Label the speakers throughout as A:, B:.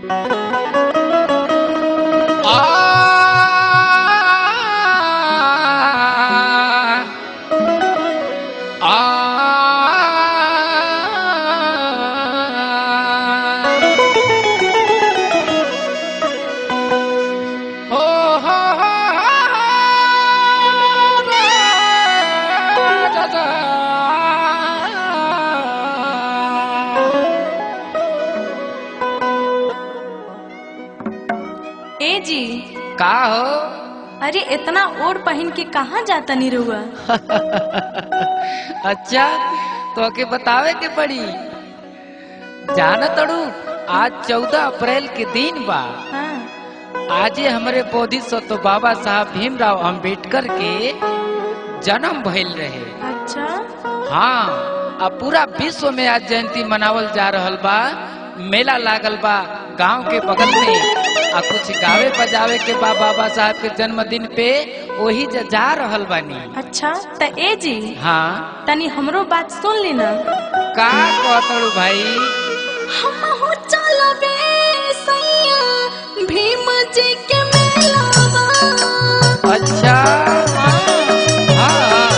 A: ए जी
B: का हो
A: अरे इतना ओढ़ पहन के कहाँ जाता नी रहुआ
B: अच्छा तो के बतावे के पड़ी जान तड़ू आज चौदह अप्रैल के दिन बा
A: हाँ
B: आजे हमारे बोधि सत्व बाबा साहब भीमराव अंबेडकर के जन्म भइल रहे
A: अच्छा
B: हाँ अब पूरा विश्व में आज जयंती मनावल जा रहल बा मेला लागल बा गांव के बगल में आ कुछ गावे बजावे के बा बाबा साहब के जन्मदिन पे वही जा, जा रहल बानी
A: अच्छा त ए जी
B: हाँ
A: तनी हमरो बात सुन ली ना
B: का कहतड़ू भाई
A: हम हो चलबे सैया भीम जी के मेलावा
B: अच्छा हाँ हाँ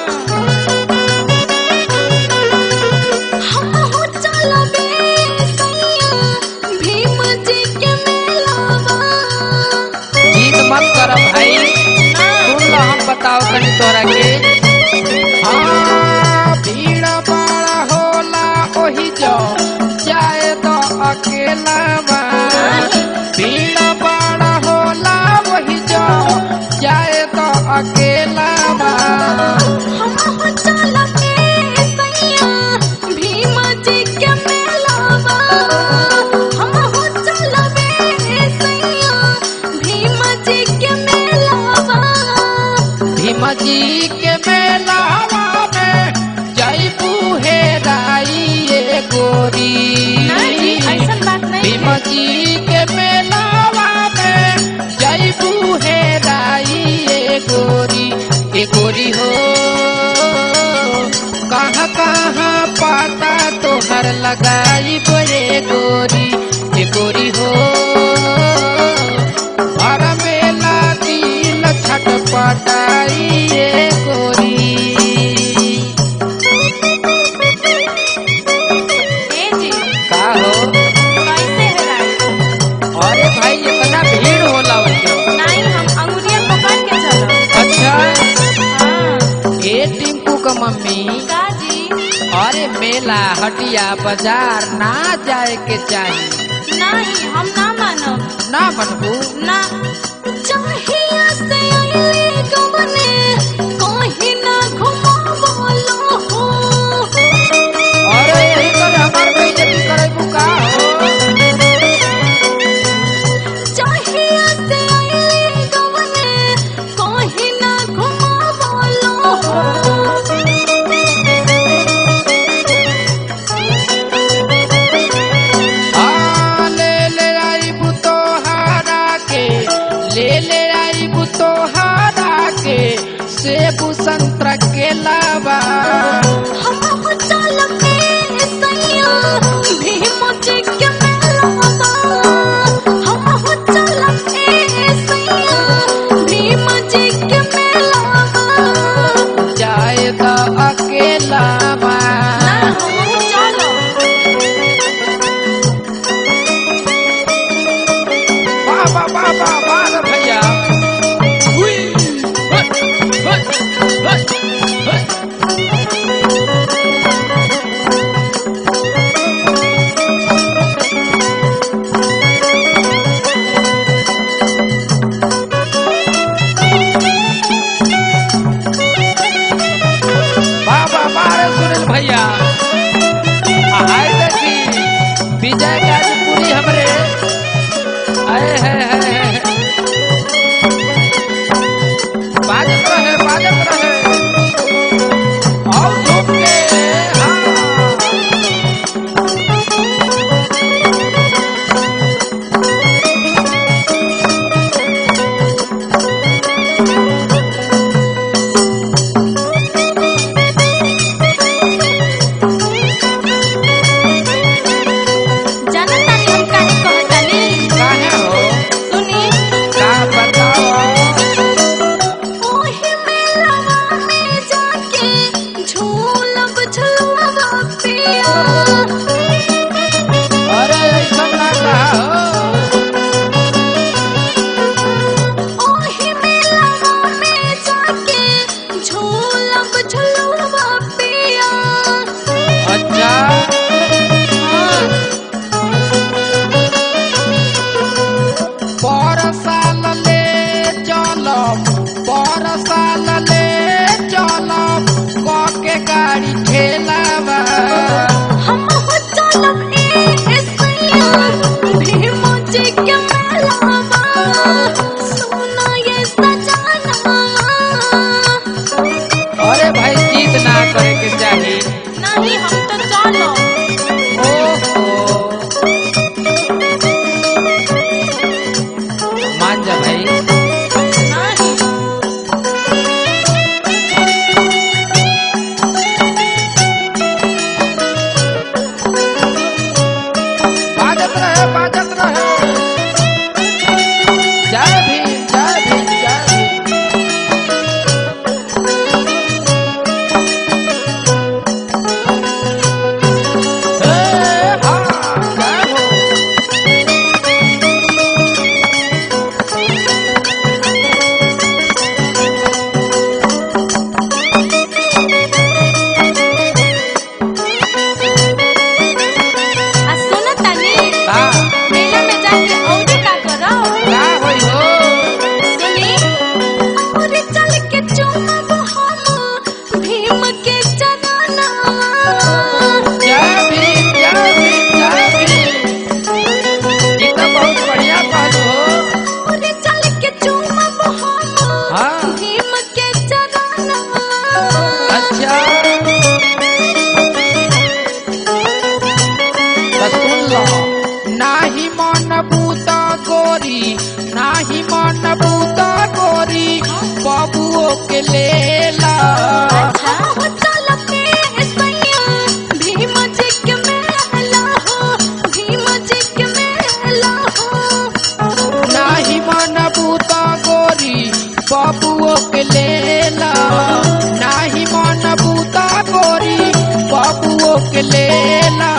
A: हम हो चलबे सैया भीम जी के मेलावा
B: जीत मत कर भाई सुन लो हम बताओ तनी तोरा के हाँ भीड़ बड़ा होला ओही जो जाए तो अकेला बा भीड़ बड़ा होला वही जो जाए तो अकेला बा
A: हम हो चलबे सैया भीम जी के मेलावा हम हो चलबे सैया भीम जी के मेलावा
B: भीम जी के मेलावा में जैबू हेराई ये गोरी
A: नहीं ऐसन बात नहीं
B: भीम
A: है।
B: जी के मेलावा में जैबू हेराई ये गोरी ये गोरी हो कहाँ कहाँ पाता तोहर लगाई बोरे गोरी ये गोरी हो हर मेला दिल छटपटाई ये गोरी
A: ए जी
B: का हो
A: कैसे है रात?
B: अरे भाई इतना भीड़ होला उसके
A: नहीं हम अंगुरिया पकड़ के चलो
B: अच्छा
A: हाँ
B: ए टिंकू का मम्मी
A: का जी
B: अरे मेला हटिया बाजार ना जाए के चाहिए
A: नहीं हम ना मानब
B: ना मनबू
A: ना चाहिए से आइले गवने कहीं ना घुमावलो हो
B: अरे यही करे हमार बेइज्जती करे का हो
A: चाहिए से आइले गवने कहीं ना घुमावलो हो
B: आ, ले ले आई बुतो हारा के ले ले आई बुतो हारा के सेबू संतरा केलावा
A: हम हो चलबे सैया भीम जी के मेलावा हम हो चलबे सैया भीम जी के मेलावा
B: जाए तो अकेलावा
A: ना हम हो चलो
B: बाबा बाबा बाबा भैया हुई, हट, हट, हट, हट। बाबा बारे सुनील भैया हाय देखी विजय गाजीपुरी हमरे आए है है है बाजत रहे बाजत रहे और झूम के हाँ
A: जाना
B: मन बूता गोरी बबुओ के लेला
A: अच्छा हो चल के सैया भीम जी के मेला हो भीम जी के मेला हो
B: नाही मन बूता गोरी बबुओ के लेला नाही मन बूता गोरी बबुओ के लेला